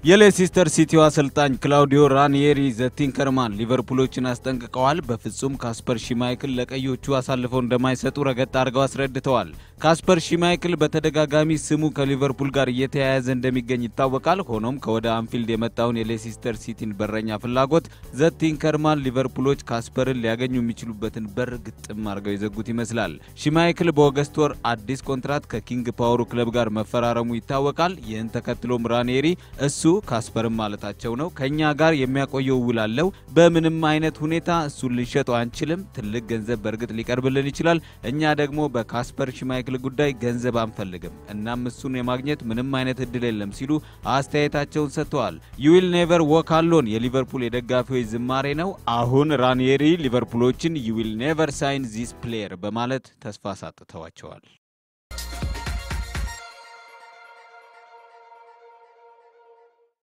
የሌሲስተር ሲቲው አሰልጣኝ ክላውዲዮ ራኒየሪ ዘቲንከርማን ሊቨርፑሎችን አስጠንቅቀዋል። በፍጹም ካስፐር ሺማይክል ለቀዮቹ አሳልፈው እንደማይሰጡ ረገጥ አድርገው አስረድተዋል። ካስፐር ሺማይክል በተደጋጋሚ ስሙ ከሊቨርፑል ጋር እየተያያዘ እንደሚገኝ ይታወቃል። ሆኖም ከወደ አንፊልድ የመጣውን የሌሲስተር ሲቲን በረኛ ፍላጎት ዘቲንከርማን ሊቨርፑሎች ካስፐርን ሊያገኙ የሚችሉበትን በር ግጥም አድርገው የዘጉት ይመስላል። ሺማይክል በኦገስት ወር አዲስ ኮንትራት ከኪንግ ፓወሩ ክለብ ጋር መፈራረሙ ይታወቃል። ይህን ተከትሎም ራኒየሪ እሱ ካስፐርም ማለታቸው ነው ከኛ ጋር የሚያቆየው ውል አለው። በምንም አይነት ሁኔታ እሱን ልንሸጠው አንችልም። ትልቅ ገንዘብ በእርግጥ ሊቀርብልን ይችላል። እኛ ደግሞ በካስፐር ሽማይክል ጉዳይ ገንዘብ አንፈልግም። እናም እሱን የማግኘት ምንም አይነት እድል የለም ሲሉ አስተያየታቸውን ሰጥተዋል። ዩዊል ኔቨር ወክ አሎን የሊቨርፑል የደጋፊዎች ዝማሬ ነው። አሁን ራኒየሪ ሊቨርፑሎችን ዩዊል ኔቨር ሳይን ዚስ ፕሌየር በማለት ተስፋ አሳጥተዋቸዋል።